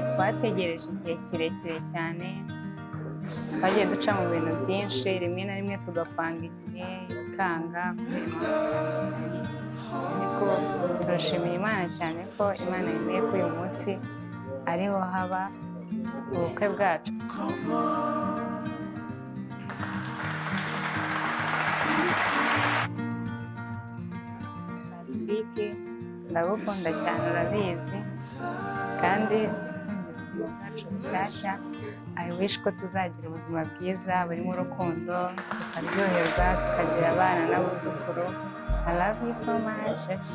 twategereje igihe kirekire cyane twagiye duca mu bintu byinshi rimwe na rimwe tugapanga igihe ikanga ariko turashimira imana cyane ko imana yemeye ko uyu munsi ariho haba ubukwe bwacu pasifike ndagukunda cyane urabizi kandi ubuzima bwacu bushyashya i wish ko tuzagira ubuzima bwiza burimo urukundo tukaryoherwa tukagira abana n'abuzukuru i love you so much